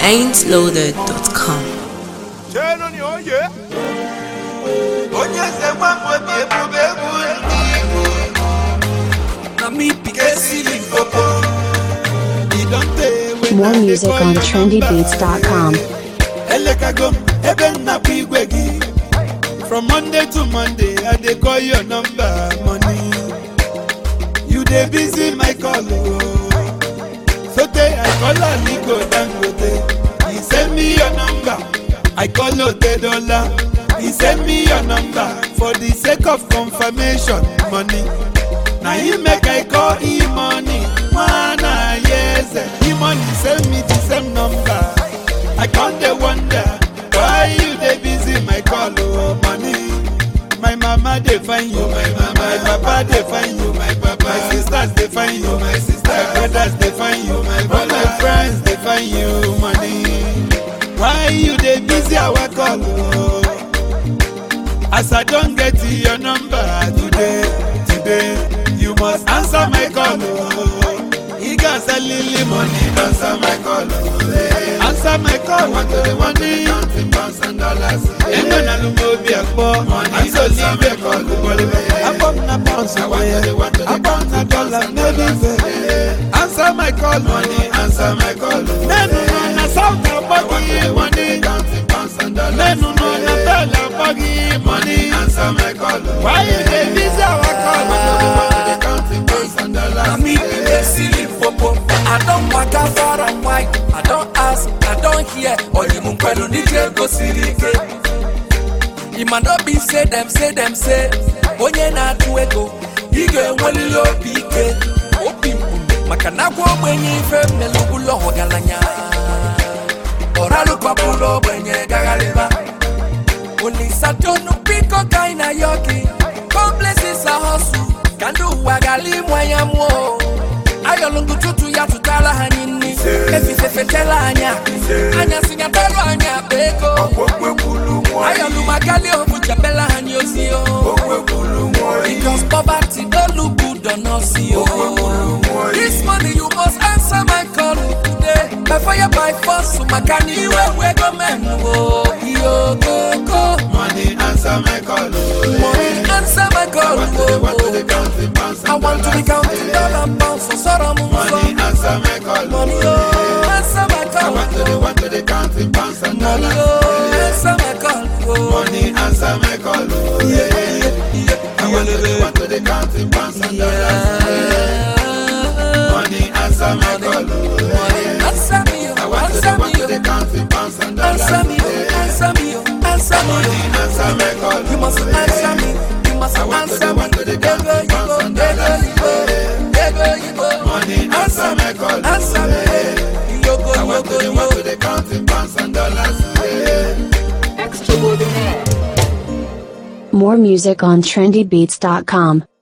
ain'tloaded.com. Turn on your yeah. onye eze nwamba obi ebube egwu ndị Igbo na me pikin sili popo e don tey wey More I dey music call on your trendybeats.com. number. elekago m ebe nna bụ igwe gị from monday to monday i dey call your number money you dey busy my call o sotey i call aliko dangote he send me your number i call otedola he send me your number for the sake of confirmation money na him make i call e-money nwana yeze e-money send me the same number i con dey wonder why you dey busy my call o money my mama dey find you my mama my papa dey find you my papa my sisters dey find you my sister my brothers dey find you my brother all my friends dey find you money why you dey busy our call o as i don get your number today today you must answer my call o iga salili money answer my call o answer my call money money ego na lumobi akpọ ansoli ibe call akpọ m na pounds akpọ m na dollar maybe fe answer my call money answer my call nenu nọ na south akpọ gị money nenu nọ na bell akpọ gị money answer my call why you dey busy our call. Na me be the silly popo. I don't waka far and wide. I don't ask, I don't hear. Oyimu kwelu nije go sirike. Ima no be say them, say them, say. Onye na-atụ ego, ị ga-enwelili obi ike. Obi mkpu, maka na agwa ogbenye ife mmelu ụlọ ọgaranya. Ọralụkọpụrụ ogbenye gagharịba. Olisatonu biko ka ị na yogi Complexes a hustle Ka ndị ụwa gara ịmụ anya mụọ Ayọlụngụ tutu ya tụtara ha anyị nri Efife fetela anya Anya sinyatara anya akpa ego Ayọlụ magali obu chepela ha anyị ozi o Because poverty don't look good on us yo This money you must answer my call today Before you buy force maka na iwe we go men o Yo go go Money answer my call. Money answer my call. I want to the one to the oh. counting pounds and I want to be dollars. counting dollar pounds for sorrow Money money. answer my call. Money oh, answer my I call. want to the one to the counting pounds and Money dollars. oh, answer my call. oh. Money answer my call. Yeah, yeah, yeah. I want to the one to the counting pounds and dollars. Yeah. Money answer my call. Money answer me, I oh, want to the answer one me, to the oh. counting pounds and dollars. answer me, oh, answer me, oh, answer me. Money oh. answer my call. You must answer me, you must I want to answer the me. one to the Ego counting yibo, pounds and ego dollars. yibo, ego yibo. Money answer my call. Answer me, yogo I want to yogo the one to yo. the counting pounds and dollars. Yeah. More music on trendybeats.com.